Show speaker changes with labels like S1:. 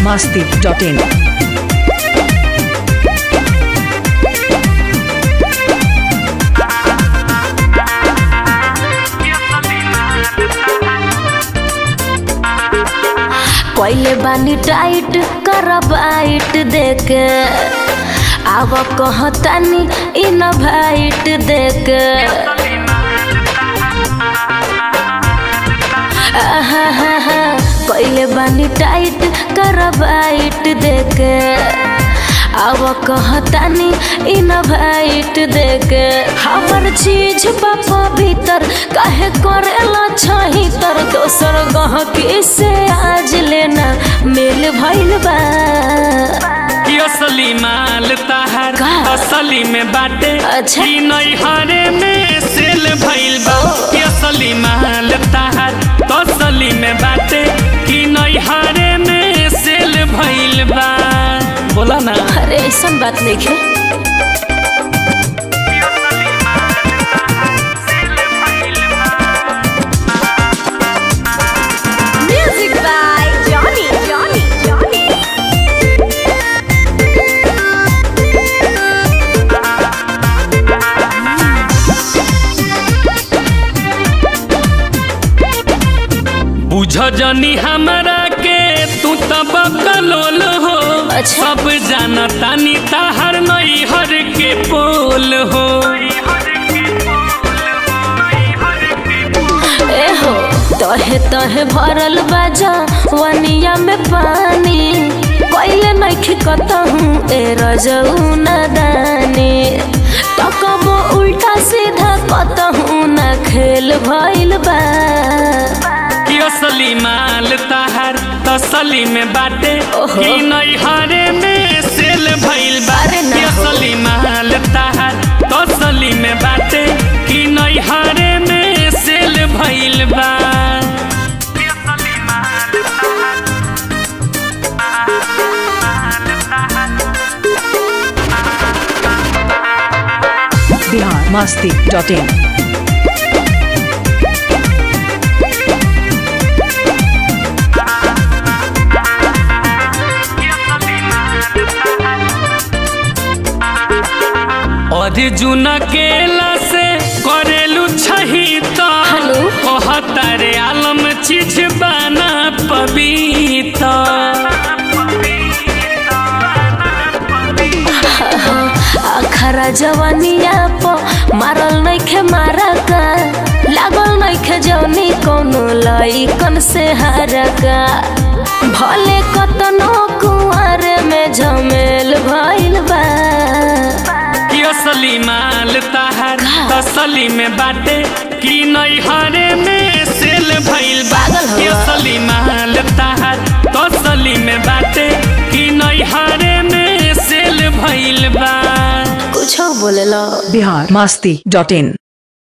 S1: masti.in.
S2: पहले बानी tight कर बाइट देके आव कहतानी इन भाइट देके आहाहाहा, पहले बानी टाइट कर बाइट देके आव कहतानी इन भाइट देके हमर चीज बापा भीतर काहे करेला छही तर दोसर गहकी से आज लेना मेल भइल बा
S3: कि असली माल ताहार
S2: का?
S3: असली में बाटे
S2: अच्छा।
S3: कि नैहरे में सेल भइल बा कि असली माल ताहार असली में बाटे कि नैहरे में सेल भइल बा बोला ना
S2: अरे ऐसा बात नहीं है
S4: Music by Johnny, Johnny, Johnny.
S3: बुझ जनी हमरा के तू तब कलोल हो
S2: अच्छा।
S3: सब जानतानी ताहार नैहर के पोल हो
S2: ए हो तहे तहे भरल बाजा वनिया में पानी कोइले नइखे कतहूँ ए रजऊ नदानी तकबो उल्टा सीधा कतहूँ न खेल भइल बा
S3: कि असली माल ताहार तसली में बाटे
S2: ओहो।
S3: कि नैहरे में सेल भइल बा
S2: अरे ना
S3: कि
S2: हो।
S3: असली माल ताहार तसली में बाटे कि नैहरे में सेल भइल बा
S1: Bihar masti.in.
S3: अर्जुन केला से करेलू छही तो
S2: हेलो।
S3: कहतारे आलम चीज बना पबीता
S2: अखरा जवानिया प मारल नइखे मारा का लागल नइखे जौनी कोनो लइकन से हारा का भले कतनो कुंवर में झमेल भइल बा
S3: कि असली माल ताहार तसली में बाटे कि नैहरे में सेल भइल बा
S2: पागल हो
S3: कि
S2: गया।
S3: असली माल ताहार तसली में बाटे कि नैहरे में सेल भइल बा
S2: कुछो बोलेला
S1: Bihar masti.in.